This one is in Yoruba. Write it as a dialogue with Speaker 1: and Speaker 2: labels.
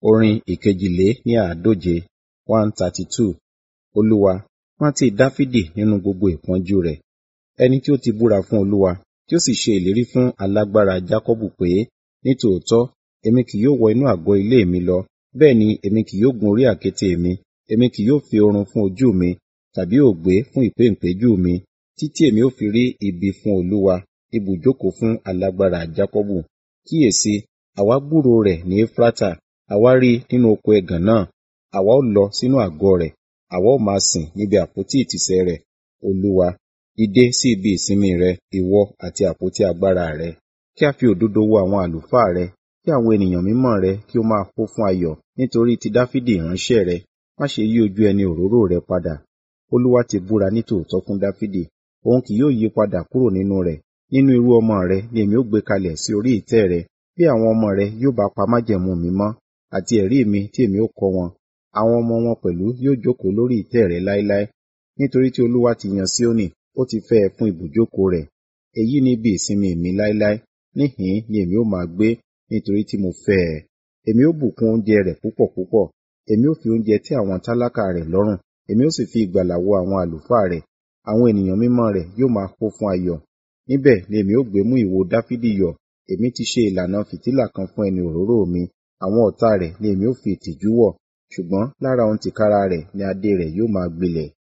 Speaker 1: Orin ìkejìlé ní àádóje one thirty two. Olúwa, rántí Dáfídì nínú gbogbo ìpọ́njú rẹ̀. Ẹni tí ó ti búra fún Olúwa, tí ó sì ṣe ìlérí fún alágbára Jákọ́bù pé, nítòótọ́, èmi kì yóò wọ inú àgọ́ ilé mi lọ, bẹ́ẹ̀ ni èmi kì yóò gun orí àkéte mi, èmi kì yóò fi oorun fún ojú mi, tàbí ògbé fún ìpéǹpéjú mi, títí èmi ó fi rí ibi fún Olúwa, ibùjókòó fún alágbára Jákọ́bù. Kíyèsi, àwa gbúròó rẹ̀ ní Éfrátà, àwa rí i nínú oko ẹ̀gàn náà. Àwa ó lọ sínú àgọ́ rẹ̀, àwa ó máa sìn níbi àpótí ìtìsẹ̀ rẹ̀. Olúwa, dìde sí ibi ìsinmi rẹ, ìwọ àti àpótí agbára rẹ. Kí a fi òdodo wo àwọn àlùfáà rẹ, kí àwọn ènìyàn mímọ́ rẹ kí ó máa kún fún ayọ̀ nítorí ti Dáfídì ìránṣẹ́ rẹ. Má ṣe yí ojú ẹni òróró rẹ padà. Olúwa ti búra nítòótọ́ fún Dáfídì, òun kì yóò yí padà kúrò nínú rẹ̀. Nínú irú ọmọ rẹ ni èmi ó gbé kalẹ̀ sí orí ìtẹ́ rẹ, bí àwọn ọmọ rẹ yóò bá pa májẹ̀mú mi mọ́, àti ẹ̀rí mi tí èmi ó kọ́ wọn. Àwọn ọmọ wọn pẹ̀lú yóò jókòó lórí ìtẹ́ rẹ láéláé. Nítorí tí Olúwa ti yan Síónì, ó ti fẹ́ ẹ fún ibùjókòó rẹ̀. Èyí ni ibi ìsinmi mi láéláé, níhìn-ín ni èmi ó máa gbé, nítorí tí mo fẹ́ ẹ. Èmi ó bùkún oúnjẹ rẹ̀ púpọ̀ púpọ̀, èmi ó fi oúnjẹ tẹ́ àwọn tálákà rẹ̀ lọ́rùn, èmi ó sì fi ìgbàlà wo àwọn àlùfáà rẹ̀. Àwọn ènìyàn mímọ́ rẹ̀ yóò máa kún fún ayọ̀. Níbẹ̀ ni èmi ó gbé mú ìwo Dáfídì yọ̀. Èmi ti ṣe ìlànà fìtílà kan fún ẹni òróró mi. Àwọn ọ̀tá rẹ̀ ni èmi ó fi ìtìjú wọ̀, ṣùgbọ́n lára òun tìkára rẹ̀ ni adé rẹ̀ yóò máa gbilẹ̀.